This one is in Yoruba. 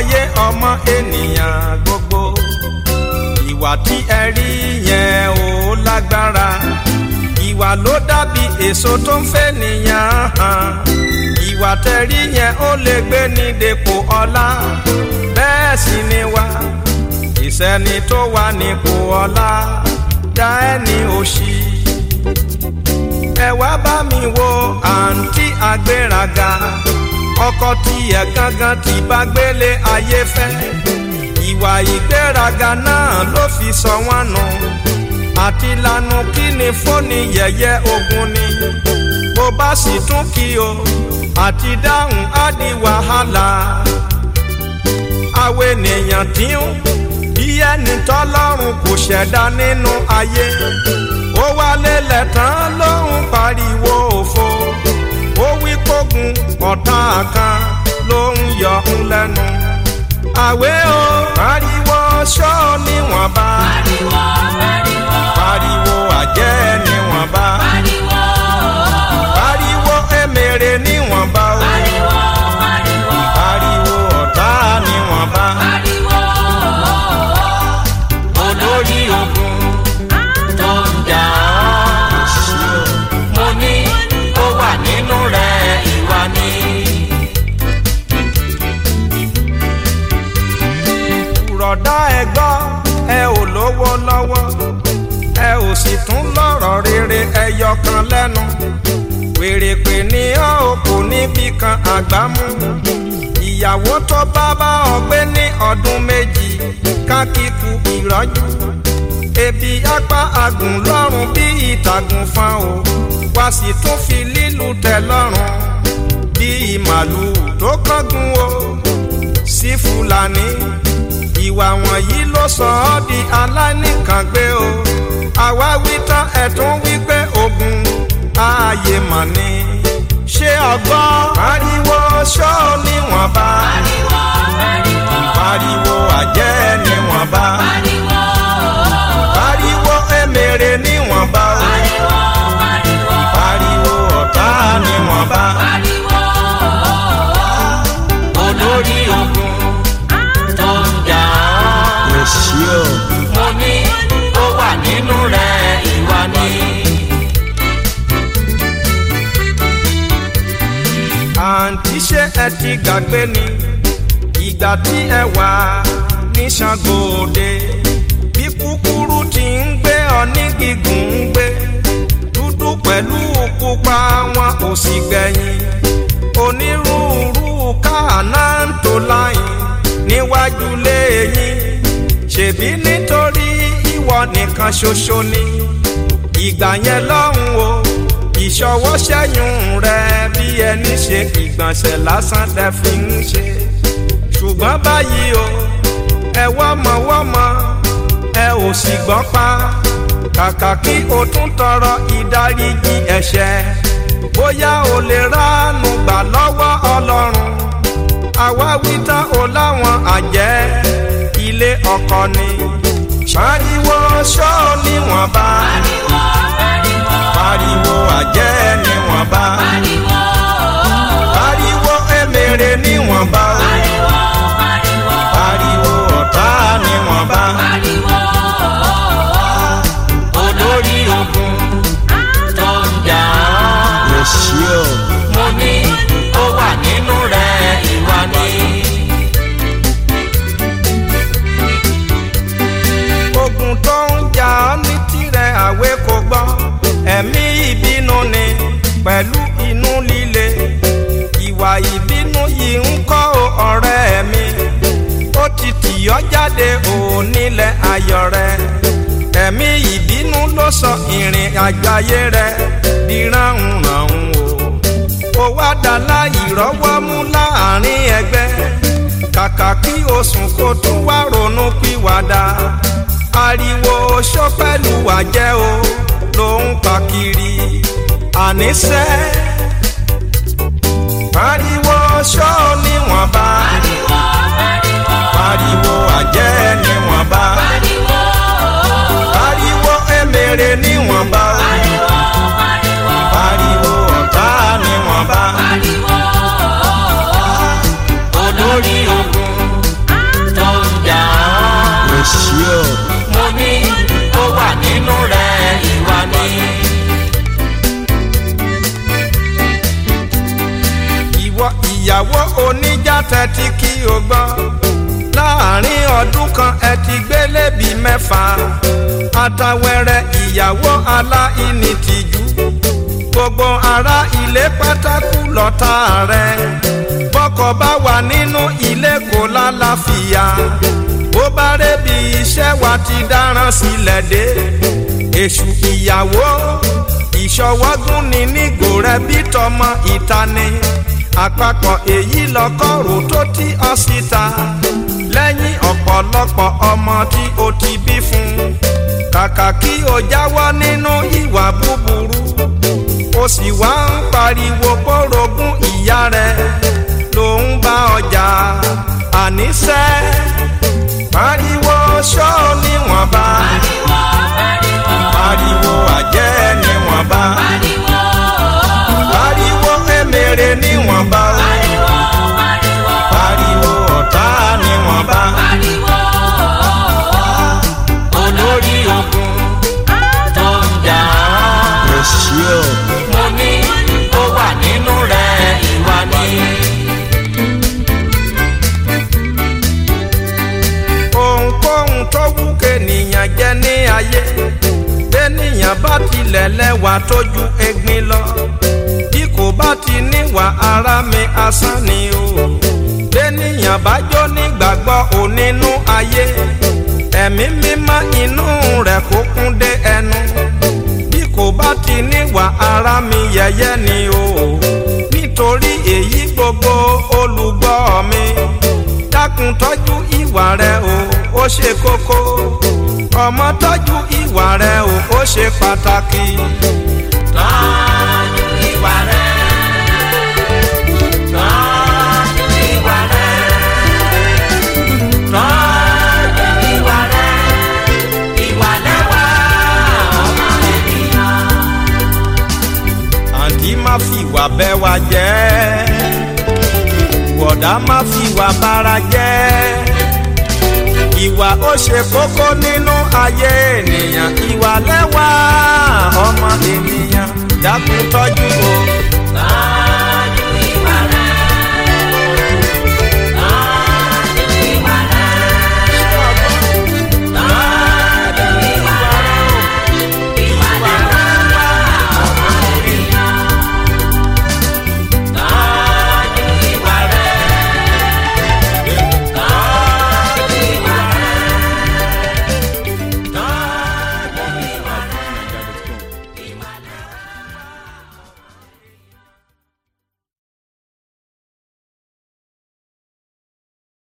ayé ọmọ ènìyàn gbogbo ìwà tí ẹ rí yẹn ò lágbára ìwà ló dàbí èso tó ń fẹ́ nìyàn hàn ìwà tẹ̀rí yẹn ó lè gbé ní dépò ọlá bẹ́ẹ̀ sì ni wá ìsẹ́ni tó wà nípò ọlá dá ẹni òṣì ẹ wá bá mi wo àǹtí agbéraga ọkọ tiẹ̀ gangan tí bá gbélé ayé fẹ́ ìwà ìgbéraga náà ló fi sọ wọ́n nù àti lanu kí ni fóònù yẹ̀yẹ́ ogun ni bó bá sì tún kí o àti dáhùn á di wàhálà àwọn ènìyàn tí ń bí ẹni tọ́lọ́run kò ṣẹ̀dá nínú ayé ó wálé lẹ́tàn ló ń pariwo òfo ó wí kógun ọ̀tá kan ló ń yọ ń lẹ́nu àwẹ̀ o pariwo ṣọ́ níwọ̀nba Pariwo, pariwo, pariwo àjẹ́ níwọ̀nba pariwo, pariwo emèrè níwọ̀nba o pariwo, pariwo, pariwo ọ̀tá níwọ̀nba pariwo. olórí ogun Tó ń jà ọ́, mo ní ó wà nínú rẹ̀ ìwà ni. rọ̀dá ẹ gbọ́ ẹ ò lówó lọ́wọ́ ẹ ò sì tún lọ́rọ̀ rere ẹyọ kan lẹ́nu wèrèpè ní ọ́ ò kò níbi kan àgbámú ìyàwó tó bá bá ọ gbé ní ọdún méjì kákíkù ìrọ́jú ebi apá agùn lọ́rùn bí ìtàgùn fan o wá sì tún fi lílù tẹ́ lọ́rùn bí màlúù tó kángun o sí fúlàní ìwà wọ̀nyí ló sọ ọ́ di aláìníkàngbé o àwa wí tán ẹ̀tún wí pé ogun ààyè mọ̀ ni ṣé ọgbọ́n pariwo ṣọ́ níwọ̀nba Pariwo, pariwo, pariwo àjẹ́ níwọ̀nba pariwo, pariwo emèrè níwọ̀nba o pariwo, pariwo, pariwo ọ̀tá níwọ̀nba pariwo. olórí ogun Tó ń jà ọ́. èsì o. mo ní ó wà nínú rẹ̀ ìwà ni. àǹtí ṣé ẹ ti gbàgbé ni ìgbà tí ẹ wà ní Ṣàngóòde bí kúkúrú ti ń gbé ọ ní gígùn ń gbé dúdú pẹ̀lú pupa wọn ò sì gbẹ̀yìn onírúurú káàná ń tò láyìn níwájú léyìn ṣèbí nítorí ìwọ nìkan ṣoṣo ni ìgbà yẹn lọ́hùn o ìṣọwọ́ ṣẹ́yún rẹ bí ẹni ṣe ìgbọ̀nsẹ̀ lásán tẹ fi ń ṣe ṣùgbọ́n báyìí o ẹ wọ́mọwọ́mọ ẹ ò sì gbọ́ pa kàkà kí o tún tọrọ ìdáríjì ẹ̀ṣẹ̀ bóyá o lè ránu gbà lọ́wọ́ ọlọ́run àwa wí tán o láwọn àjẹ́ ilé ọkọ ni pariwo ṣọ́ níwọ̀nba pariwo pariwo pariwo àjẹ́ níwọ̀nba pariwo pariwo emèrè níwọ̀nba o pariwo pariwo pariwo ọ̀tá níwọ̀nba pariwo. olórí ogun tó ń jà ọ́. èsì o. mo ní ó wà nínú rẹ̀ ìwà ni. ogun tó ń jà ọ́ ní tirẹ̀ àwé kò gbọ́ ẹ̀mí ìbínú ni pẹ̀lú inú líle ìwà ìbínú yìí ń kọ́ o ọ̀rẹ́ mi ó ti tì ọ́ jáde ò nílẹ̀ ayọ̀ rẹ ẹ̀mí ìbínú ló sọ ìrìn àjò ayé rẹ di ránhùnránhùn o ó wá dá láì rọ́wọ́ mú láàrin ẹgbẹ́ kàkà kí o sùn kó tún wá ronú pìwàdà ariwo ṣó pẹ̀lú àjẹ́ o ló ń pa kiri àníṣe pariwo ṣó níwọ̀nba pariwo pariwo pariwo àjẹ́ níwọ̀nba pariwo pariwo emèrè níwọ̀nba o pariwo pariwo pariwo ọ̀tá níwọ̀nba pariwo. olórí ogun ìyàwó oníjà tẹ́tí kí o gbọ́ láàrin ọdún kan ẹ ti gbélé bí mẹ́fà àtàwẹ̀rẹ̀ ìyàwó aláìní tìjú gbogbo ará ilé pátákó lọ́tà rẹ̀ bọ́kọ bá wà nínú ilé kò lálàáfíà bó bá rébi iṣẹ́ wa ti dáràn sílẹ̀ dé èṣù ìyàwó ìṣọwọ́gún ni nígò rẹ bí tọmọ ìta ni àpapọ̀ èyí lọ́kọ̀rò tó ti ọ síta lẹ́yìn ọ̀pọ̀lọpọ̀ ọmọ tí o ti bí fún kàkà kí o jáwọ́ nínú ìwà búburú o sì wá ń pariwo kórogún ìyá rẹ ló ń bá ọjà àníṣe pariwo ṣọ́ níwọ̀nba pariwo àjẹ́ níwọ̀nba pariwo emèrè níwọ̀nba pariwo ọ̀tá níwọ̀nba olórí ogun tó ń jà ọ́. mo ní ó wà nínú rẹ̀ ìwà ni. ohunkóhun tó wù kéèyàn jẹ́ ní ayé bẹ́nìyàn bá tilẹ̀ lẹ́wà tójú egbin lọ bí kò bá ti níwà ara mi asán ni o bẹ́nìyàn bá jó nígbàgbọ́ onínú ayé ẹ̀mí mímọ́ inú rẹ̀ kó kún dé ẹnu bí kò bá ti níwà ara mi yẹ̀yẹ́ ni o nítorí èyí gbogbo olùgbọ́ mi dákun tọ́jú ìwà rẹ o ó ṣe kókó ọmọ tọ́jú ìwà rẹ o ó ṣe pàtàkì. tọ́jú ìwà rẹ̀. tọ́jú ìwà rẹ̀. tọ́jú ìwà rẹ̀. ìwà lẹ́wà ọmọ ènìyàn. àǹtí má fi ìwà bẹ́ wa jẹ́ bọ̀dá má fi ìwà bára jẹ́ ìwà ó ṣe kókó nínú ayé ènìyàn ìwà lẹ́wà ọmọ ènìyàn dákun tọ́jú o. tọ́jú